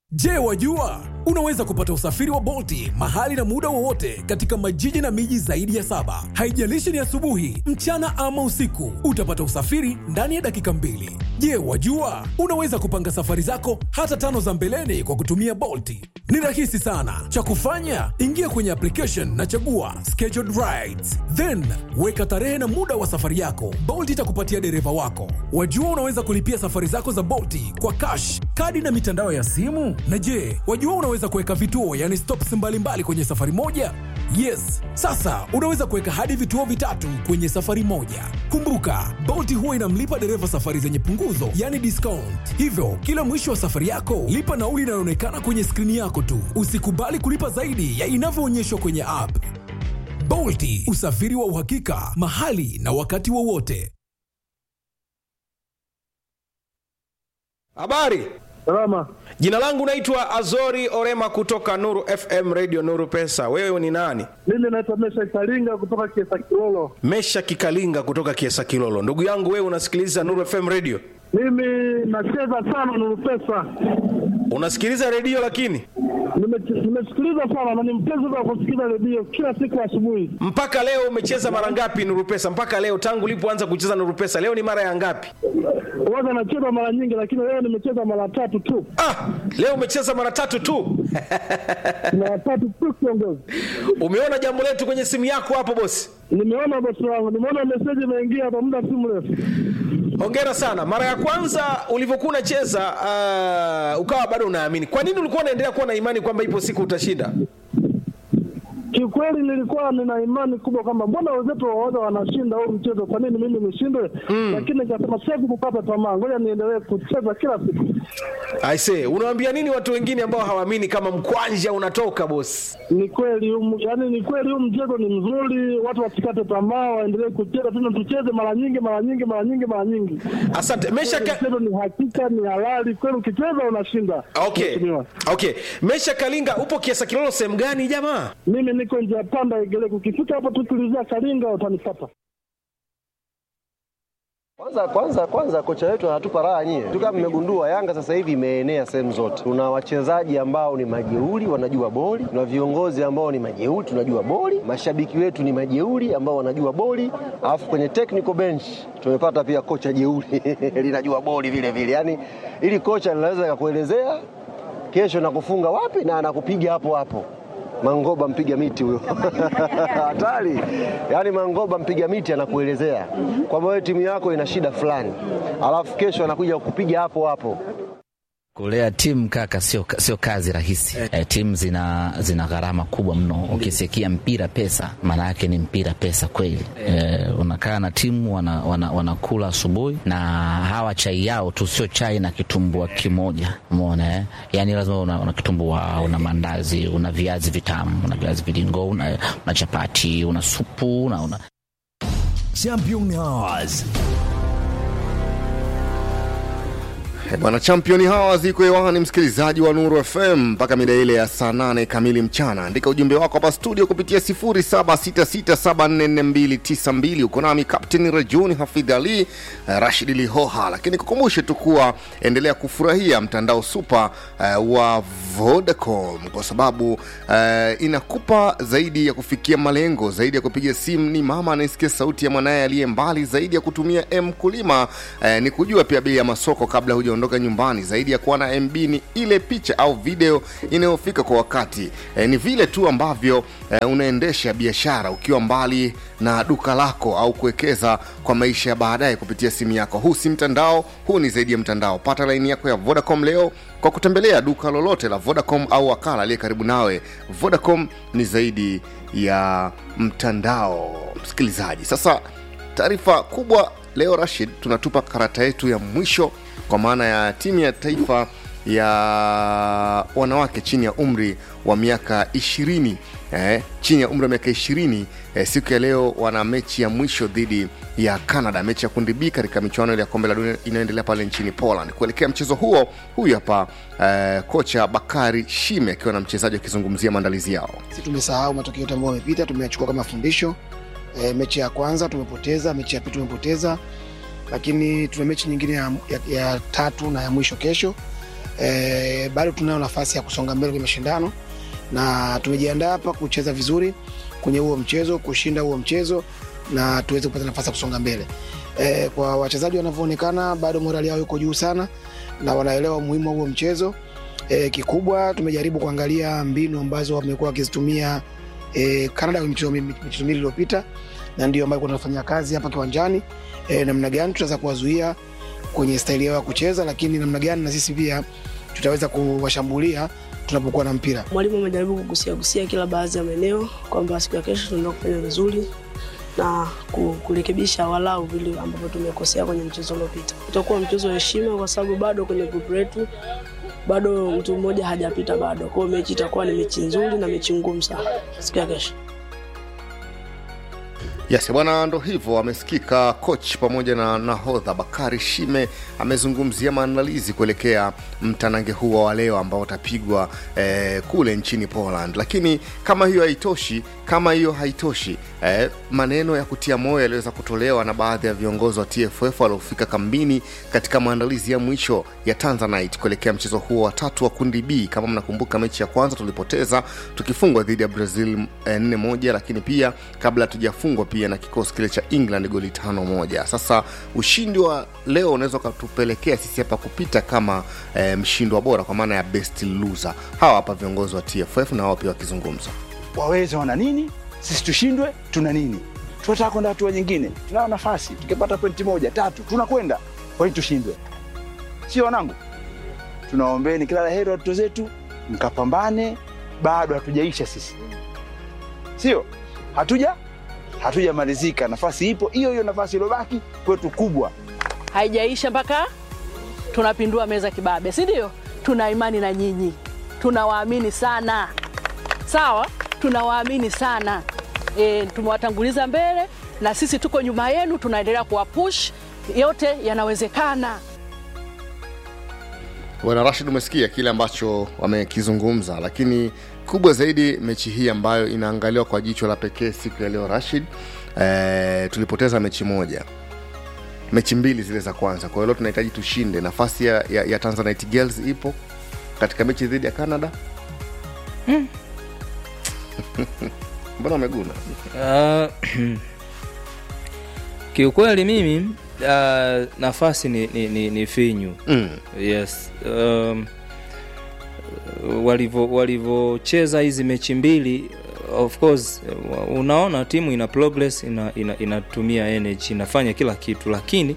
Je, wajua unaweza kupata usafiri wa Bolti mahali na muda wowote katika majiji na miji zaidi ya saba. Haijalishi ni asubuhi, mchana ama usiku, utapata usafiri ndani ya dakika mbili. Je, wajua unaweza kupanga safari zako hata tano za mbeleni kwa kutumia Bolti? Ni rahisi sana. Cha kufanya, ingia kwenye application na chagua scheduled rides, then weka tarehe na muda wa safari yako. Bolt itakupatia dereva wako. Wajua unaweza kulipia safari zako za Bolti kwa cash, kadi na mitandao ya simu. Na je, wajua unaweza kuweka vituo, yani stops mbalimbali kwenye safari moja? Yes, sasa unaweza kuweka hadi vituo vitatu kwenye safari moja. Kumbuka, Bolt huwa inamlipa dereva safari zenye punguzo, yani discount. Hivyo kila mwisho wa safari yako lipa nauli inayoonekana kwenye skrini yako tu. Usikubali kulipa zaidi ya inavyoonyeshwa kwenye app. Bolti, usafiri wa uhakika mahali na wakati wowote. Habari, Salama. jina langu naitwa Azori Orema kutoka Nuru FM Radio Nuru Pesa. Wewe ni nani? Mimi naitwa Mesha Kalinga kutoka Kiesa Kilolo. Mesha Kikalinga kutoka Kiesa Kilolo. Ndugu yangu, wewe unasikiliza Nuru FM Radio? Mimi nacheza sana Nuru Pesa. Unasikiliza redio lakini Nime- Nimesikiliza sana na ni mpenzi wa kusikiliza redio kila siku asubuhi. mpaka leo umecheza mara ngapi Nuru Pesa? Mpaka leo tangu ulipoanza kucheza Nuru Pesa, leo ni mara ya ngapi? Huwaga nacheza mara nyingi, lakini leo nimecheza mara tatu tu, Ah, leo umecheza mara tatu tu. mara tatu tu kiongozi. Umeona jambo letu kwenye simu yako hapo bosi? Nimeona bosi wangu, nimeona meseji imeingia hapa muda si mrefu. Hongera sana. Mara ya kwanza ulivyokuwa unacheza uh, ukawa bado unaamini. Kwa nini ulikuwa unaendelea kuwa na imani kwamba ipo siku utashinda? Kiukweli nilikuwa nina imani kubwa kwamba mbona wenzetu waoga wanashinda huu mchezo, kwa nini mimi nishindwe? Lakini nikasema siwezi kukata tamaa, ngoja niendelee kucheza kila siku. I say, unawaambia nini watu wengine ambao hawaamini kama mkwanja unatoka bosi? Ni kweli um, yani ni kweli huu mchezo ni mzuri, watu wasikate tamaa, waendelee kucheza tena, tucheze mara nyingi mara nyingi mara nyingi mara nyingi. Asante. Mesha ka... Mchezo ni hakika, ni halali kweli, ukicheza unashinda. Okay. Mheshimiwa. Okay. Mesha Kalinga upo Kiesa Kilolo sehemu gani jamaa? Mimi niko njia panda Igeleko, ukifika hapo tu tulizia Kalinga utanipata. Kwanza kwanza kwanza kocha wetu anatupa raha nyie. Tu kama mmegundua Yanga sasa hivi imeenea sehemu zote. Tuna wachezaji ambao ni majeuri wanajua boli, tuna viongozi ambao ni majeuri tunajua boli, mashabiki wetu ni majeuri ambao wanajua boli, alafu kwenye technical bench tumepata pia kocha jeuri linajua boli vile vile. Yaani ili kocha linaweza kukuelezea kesho nakufunga wapi na anakupiga hapo hapo. Mangoba mpiga miti huyo hatari. Yaani Mangoba mpiga miti anakuelezea kwamba wewe timu yako ina shida fulani, alafu kesho anakuja kukupiga hapo hapo. Kulea timu kaka, sio sio kazi rahisi eh. timu zina zina gharama kubwa mno. Ukisikia mpira pesa, maana yake ni mpira pesa kweli eh. Unakaa na timu wana, wana, wanakula asubuhi na hawa chai yao tu sio chai na kitumbua kimoja, umeona eh? Yani lazima una, una kitumbua, una mandazi, una viazi vitamu, una viazi vilingo, una, una chapati, una supu, una, una Champion Hours. Eh, Bwana Champion hawa ziko hewani, msikilizaji wa Nuru FM mpaka mida ile ya saa nane kamili mchana. Andika ujumbe wako hapa studio kupitia 0766744292. Uko nami Captain Rajuni Hafidh Ali eh, Rashid Lihoha, lakini kukumbushe tu kuwa endelea kufurahia mtandao super eh, wa Vodacom kwa sababu eh, inakupa zaidi ya kufikia malengo, zaidi ya kupiga simu. Ni mama anayesikia sauti ya mwanaye aliye mbali, zaidi ya kutumia M kulima eh, ni kujua pia bei ya masoko kabla hujaondoka nyumbani, zaidi ya kuwa na MB ni ile picha au video inayofika kwa wakati. Eh, ni vile tu ambavyo eh, unaendesha biashara ukiwa mbali na duka lako au kuwekeza kwa maisha ya baadaye kupitia simu yako. Huu si mtandao, huu ni zaidi ya mtandao. Pata laini yako ya Vodacom leo kwa kutembelea duka lolote la Vodacom au wakala aliye karibu nawe. Vodacom ni zaidi ya mtandao, msikilizaji. Sasa taarifa kubwa leo, Rashid, tunatupa karata yetu ya mwisho kwa maana ya timu ya taifa ya wanawake chini ya umri wa miaka ishirini eh, chini ya umri wa miaka ishirini eh, siku ya leo wana mechi ya mwisho dhidi ya Canada, mechi ya kundi B katika michuano ile ya kombe la dunia inayoendelea pale nchini Poland. Kuelekea mchezo huo, huyu hapa eh, kocha Bakari Shime akiwa na mchezaji akizungumzia maandalizi yao. Sisi tumesahau matokeo yote ambayo yamepita, tumeyachukua kama fundisho. E, mechi ya kwanza tumepoteza, mechi ya pili tumepoteza, lakini tuna mechi nyingine ya, ya, ya tatu na ya mwisho kesho. e, bado tunayo nafasi ya kusonga mbele kwenye mashindano na tumejiandaa hapa kucheza vizuri kwenye huo mchezo, kushinda huo mchezo na tuweze kupata nafasi ya kusonga mbele. E, kwa wachezaji wanavyoonekana bado morali yao iko juu sana na wanaelewa umuhimu wa huo mchezo. E, kikubwa tumejaribu kuangalia mbinu ambazo wamekuwa wakizitumia e, Canada kwenye michezo mi- michezo miwili iliyopita, na ndio ambayo tunafanya kazi hapa kiwanjani e, namna gani tutaweza kuwazuia kwenye staili yao ya kucheza, lakini namna gani na sisi pia tutaweza kuwashambulia tunapokuwa na mpira. Mwalimu amejaribu kugusia gusia kila baadhi ya maeneo kwamba siku ya kesho tunaenda kufanya vizuri na ku- kurekebisha walau vile ambavyo tumekosea kwenye mchezo uliopita. Utakuwa mchezo wa heshima kwa sababu bado kwenye grupu letu bado mtu mmoja hajapita bado. Kwa hiyo mechi itakuwa ni mechi nzuri na mechi ngumu sana siku ya kesho. Yes, bwana, ndo hivyo amesikika coach pamoja na nahodha Bakari Shime amezungumzia maandalizi kuelekea mtanange huo wa leo ambao utapigwa eh, kule nchini Poland. Lakini kama hiyo haitoshi, kama hiyo haitoshi eh, maneno ya kutia moyo yaliweza kutolewa na baadhi ya viongozi wa TFF waliofika kambini katika maandalizi ya mwisho ya Tanzanite kuelekea mchezo huo wa tatu wa kundi B. Kama mnakumbuka, mechi ya kwanza tulipoteza tukifungwa dhidi ya Brazil eh, nne moja, lakini pia kabla hatujafungwa pia na kikosi kile cha England goli tano moja. Sasa ushindi wa leo unaweza ukatupelekea sisi hapa kupita kama eh, mshindwa bora kwa maana ya best loser. Hawa hapa viongozi wa TFF na wao pia wakizungumza. waweze wana nini, sisi tushindwe, tuna nini? Tunataka kwenda hatua nyingine, tunayo nafasi, tukipata pointi moja tatu tunakwenda. Kwa nini tushindwe? Sio wanangu, tunaombeni kila la heri watoto zetu, mkapambane, bado hatujaisha sisi, sio hatuja hatujamalizika. Nafasi ipo hiyo hiyo, nafasi iliyobaki kwetu kubwa. haijaisha mpaka tunapindua meza kibabe, si ndio? Tuna imani na nyinyi, tunawaamini sana, sawa, tunawaamini sana e, tumewatanguliza mbele na sisi tuko nyuma yenu, tunaendelea kuwapush, yote yanawezekana. Bwana Rashid, umesikia kile ambacho wamekizungumza, lakini kubwa zaidi mechi hii ambayo inaangaliwa kwa jicho la pekee siku ya leo Rashid, eh, tulipoteza mechi moja mechi mbili zile za kwanza. Kwa hiyo leo tunahitaji tushinde. Nafasi ya, ya, ya Tanzanite Girls ipo katika mechi dhidi ya Canada. Mm. Mbona umeguna? Ah, kiukweli mimi uh, nafasi ni, ni, ni, ni finyu Mm. yes um, walivyo walivyocheza hizi mechi mbili of course unaona timu ina progress ina, ina, inatumia energy inafanya kila kitu lakini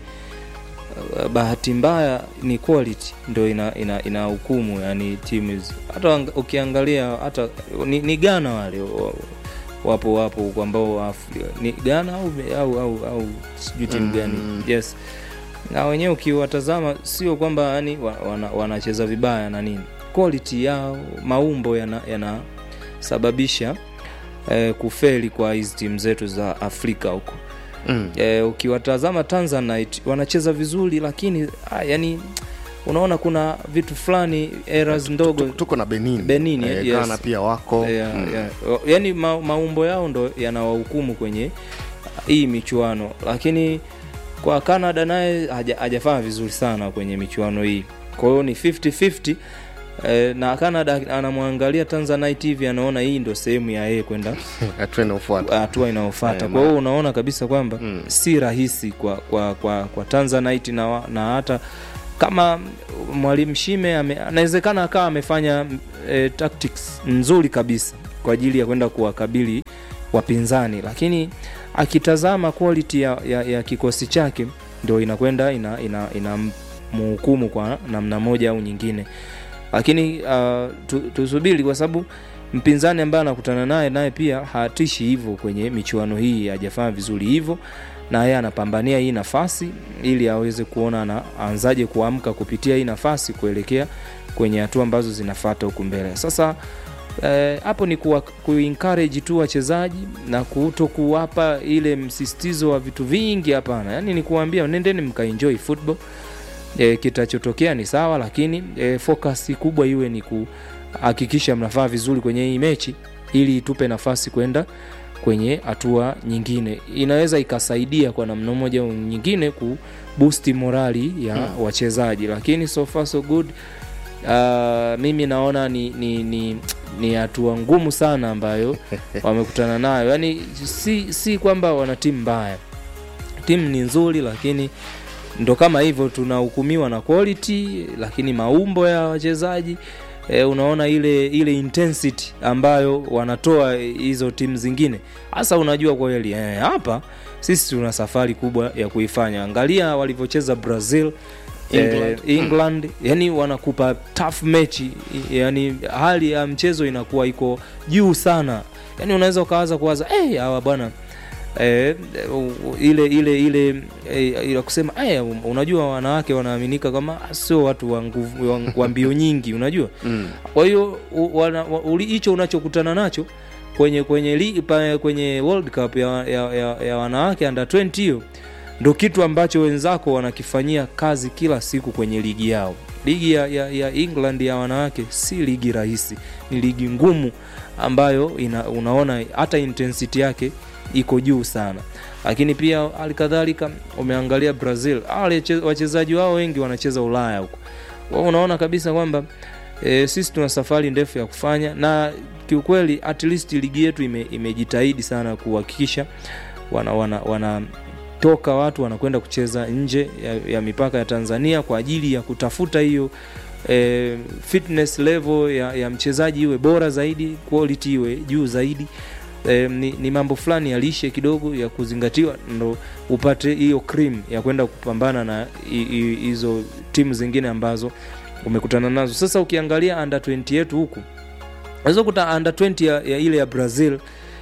uh, bahati mbaya ni quality ndo ina, ina, ina hukumu yani timu hizi hata wang- ukiangalia hata ni, ni Ghana wale wa- wapo wapo huko ambao Afri- ni Ghana au au au, au sijui timu Mm. gani yes na wenyewe ukiwatazama sio kwamba yani wa- wana, wanacheza vibaya na nini quality yao maumbo yanasababisha yana sababisha, eh, kufeli kwa hizi timu zetu za afrika huko Mm. eh, ukiwatazama tanzanite wanacheza vizuri lakini ah, yani unaona kuna vitu fulani errors ndogo tuko na benin benin Eh, yes. Ghana pia wako. yeah, Mm. yeah. yani ma, maumbo yao ndo yanawahukumu kwenye hii michuano lakini kwa canada naye haja- hajafanya vizuri sana kwenye michuano hii kwa hiyo ni 50-50 eh, na canada anamwangalia tanzanite hivi anaona hii ndo sehemu ya yeye kwenda hatua inayofuata hatua inayofuata Eh, kwa ma- hiyo unaona kabisa kwamba si rahisi kwa, kwa, kwa, kwa tanzanite na, wa- na hata kama mwalimu shime ame- anawezekana akawa amefanya e, tactics nzuri kabisa kwa ajili ya kwenda kuwakabili wapinzani lakini akitazama quality ya, ya, ya kikosi chake ndo inakwenda ina, ina, ina mhukumu kwa namna moja au nyingine lakini uh, tu, tusubiri kwa sababu mpinzani ambaye anakutana naye naye pia hatishi hivyo kwenye michuano hii hajafanya vizuri hivyo na yeye anapambania hii nafasi ili aweze kuona anaanzaje kuamka kupitia hii nafasi kuelekea kwenye hatua ambazo zinafata huku mbele sasa eh, hapo ni kuwa, kuencourage tu wachezaji na kuto kuwapa ile msisitizo wa vitu vingi hapana yani ni kuambia nendeni mkaenjoy football e, kitachotokea ni sawa lakini e, focus kubwa iwe ni kuhakikisha mnafaa vizuri kwenye hii mechi ili itupe nafasi kwenda kwenye hatua nyingine inaweza ikasaidia kwa namna moja au nyingine kubusti morali ya Hmm. hmm. wachezaji lakini so far so good uh, mimi naona ni ni ni ni hatua ngumu sana ambayo wamekutana nayo yaani si, si kwamba wana timu mbaya timu ni nzuri lakini ndo kama hivyo tunahukumiwa na quality lakini maumbo ya wachezaji e, unaona ile ile intensity ambayo wanatoa hizo timu zingine hasa unajua kweli eh, hapa sisi tuna safari kubwa ya kuifanya angalia walivyocheza brazil England. eh, england yani wanakupa tough mechi yani hali ya mchezo inakuwa iko juu sana yani unaweza ukawaza kuwaza hey, hawa bwana eh, u- ile ile ile eh, ile kusema eh, unajua wanawake wanaaminika kama sio watu wa nguvu wa- wa mbio nyingi unajua Mm. kwa hiyo u- wana- wa- uli- hicho unachokutana nacho kwenye kwenye li, pa, kwenye World Cup ya, ya, ya, ya wanawake under 20 hiyo ndo kitu ambacho wenzako wanakifanyia kazi kila siku kwenye ligi yao ligi ya, ya, ya england ya wanawake si ligi rahisi ni ligi ngumu ambayo ina, unaona hata intensity yake iko juu sana lakini pia halikadhalika umeangalia brazil Hawa wache- wachezaji wao wengi wanacheza ulaya huko Kwa hiyo unaona kabisa kwamba e, sisi tuna safari ndefu ya kufanya na kiukweli at least ligi yetu ime, imejitahidi sana kuhakikisha wana, wana, wana toka watu wanakwenda kucheza nje ya, ya mipaka ya tanzania kwa ajili ya kutafuta hiyo e, fitness level ya, ya mchezaji iwe bora zaidi quality iwe juu zaidi e, ni, ni mambo fulani ya lishe kidogo ya kuzingatiwa ndo upate hiyo cream ya kwenda kupambana na hi- hi- hizo timu zingine ambazo umekutana nazo sasa ukiangalia under 20 yetu huku unaweza kuta under 20 ya, ya ile ya brazil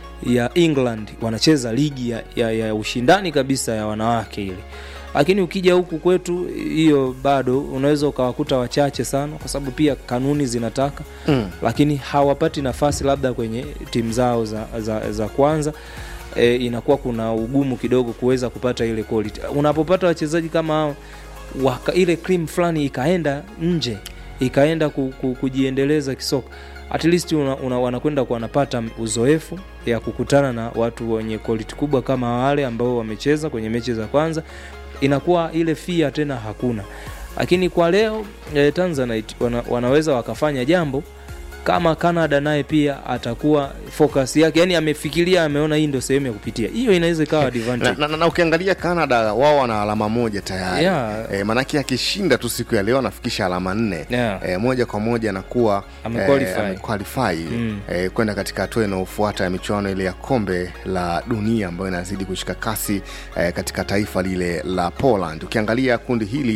ya england wanacheza ligi ya, ya, ya ushindani kabisa ya wanawake ile lakini ukija huku kwetu hiyo bado unaweza ukawakuta wachache sana kwa sababu pia kanuni zinataka Mm. lakini hawapati nafasi labda kwenye timu zao za, za, za kwanza e, inakuwa kuna ugumu kidogo kuweza kupata ile quality unapopata wachezaji kama hao waka, ile cream fulani ikaenda nje ikaenda ku, ku, kujiendeleza kisoka at least una, una, wanakwenda kwa wanapata uzoefu ya kukutana na watu wenye quality kubwa kama wale ambao wamecheza kwenye mechi za kwanza inakuwa ile fia tena hakuna lakini kwa leo eh, tanzanite wana, wanaweza wakafanya jambo kama canada naye pia atakuwa focus yake yani amefikiria ameona hii ndio sehemu ya kupitia hiyo inaweza ikawa na, advantage na, na, na ukiangalia canada wao wana alama moja tayari Yeah. e, manake akishinda tu siku ya leo anafikisha alama nne Yeah. e, moja kwa moja anakuwa Amequalify. amequalify Mm. e, kwenda katika hatua inayofuata ya michuano ile ya kombe la dunia ambayo inazidi kushika kasi e, katika taifa lile la poland ukiangalia kundi hili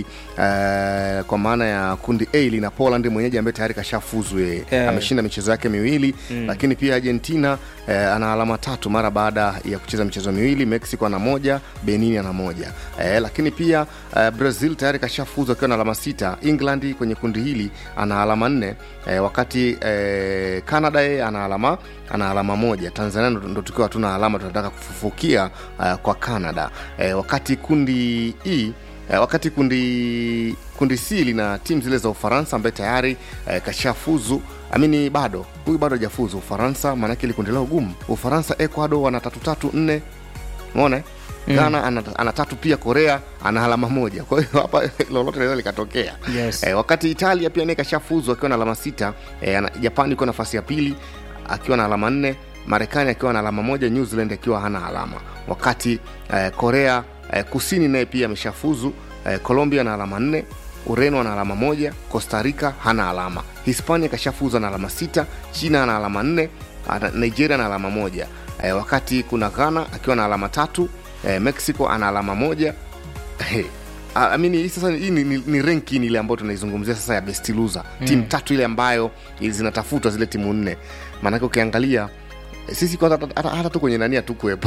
e, kwa maana ya kundi a lina poland mwenyeji ambaye tayari kashafuzu yeye Yeah. ameshinda michezo yake miwili Mm. lakini pia argentina eh, ana alama tatu mara baada ya kucheza michezo miwili mexico ana moja benin ana moja eh, lakini pia eh, brazil tayari kashafuzu akiwa na alama sita england kwenye kundi hili ana alama nne eh, wakati eh, canada yeye ana alama ana alama moja tanzania ndo, ndo tukiwa hatuna alama tunataka kufufukia uh, kwa canada eh, wakati kundi e Eh, wakati kundi kundi C lina timu zile za Ufaransa ambaye tayari eh, kashafuzu amini bado huyu bado hajafuzu Ufaransa, maanake ili kundi lao gumu. Ufaransa, Ecuador wana tatu tatu nne, umeona eh? Mm. Ghana ana, ana tatu pia, Korea ana alama moja. Kwa hiyo hapa lolote linaweza likatokea. Yes. Eh, wakati Italia pia naye kashafuzu akiwa na alama sita. Eh, ana- Japani iko nafasi ya pili akiwa na alama nne, Marekani akiwa na alama moja, New Zealand akiwa hana alama, wakati eh, Korea eh, Kusini naye pia ameshafuzu eh, Colombia na alama nne, Ureno ana alama moja, Costa Rica hana alama, Hispania kashafuzu na alama sita, China ana alama nne, ana- Nigeria na alama moja eh, wakati kuna Ghana akiwa na alama tatu eh, Mexico ana alama moja Hey, I mean, hii sasa hii ni, ni, ni ranking ile ambayo tunaizungumzia sasa ya best loser Mm. timu tatu ile ambayo zinatafutwa zile timu nne maanake ukiangalia eh, sisi kwanza hata- hata hata tu kwenye nani hatukuwepo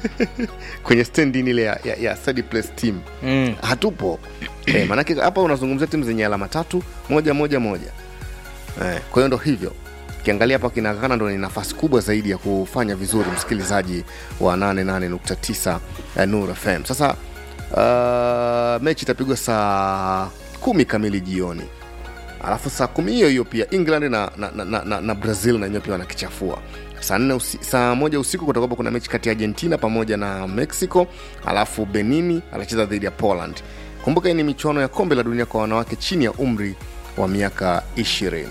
kwenye standing ile ya, ya, ya third place team Mm. hatupo eh, maanake hapa unazungumzia timu zenye alama tatu moja moja moja eh, kwa hiyo ndo hivyo ukiangalia hapa kina Ghana ndo ni nafasi kubwa zaidi ya kufanya vizuri msikilizaji wa 88.9 ya Nur FM sasa uh, mechi itapigwa saa kumi kamili jioni alafu saa kumi hiyo hiyo pia england na, na, na, na, na, na brazil na wenyewe pia wanakichafua saa nne usi, saa moja usiku kutakuwapo kuna mechi kati ya argentina pamoja na mexico alafu benini anacheza dhidi ya poland kumbuka hii ni michuano ya kombe la dunia kwa wanawake chini ya umri wa miaka 20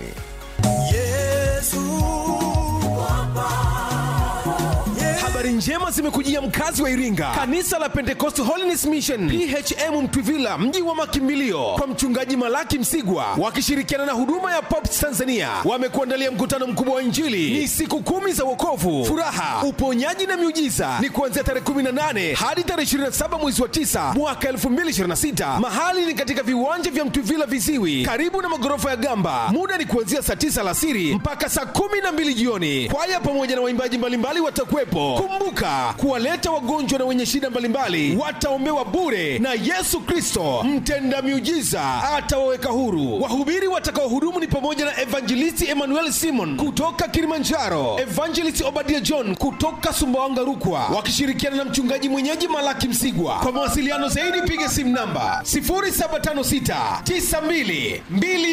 habari njema zimekujia mkazi wa iringa kanisa la pentecost holiness mission phm mtwivila mji wa makimbilio kwa mchungaji malaki msigwa wakishirikiana na huduma ya pops tanzania wamekuandalia mkutano mkubwa wa injili ni siku kumi za wokovu furaha uponyaji na miujiza ni kuanzia tarehe 18 hadi tarehe 27 mwezi wa 9 mwaka 2026 mahali ni katika viwanja vya mtwivila viziwi karibu na magorofa ya gamba muda ni kuanzia saa 9 alasiri mpaka saa 12 jioni kwaya pamoja na waimbaji mbalimbali watakuwepo kumbuka kuwaleta wagonjwa na wenye shida mbalimbali wataombewa bure na yesu kristo mtenda miujiza atawaweka huru wahubiri watakaohudumu ni pamoja na evangelisti emmanuel simon kutoka kilimanjaro evangelist obadia john kutoka sumbawanga rukwa wakishirikiana na mchungaji mwenyeji malaki msigwa kwa mawasiliano zaidi piga simu namba 0756 92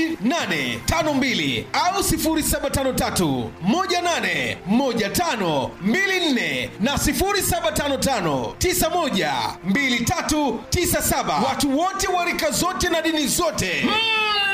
2852 au 0753 18 15 24 na 0755 91 2397 watu wote wa rika zote na dini zote mm.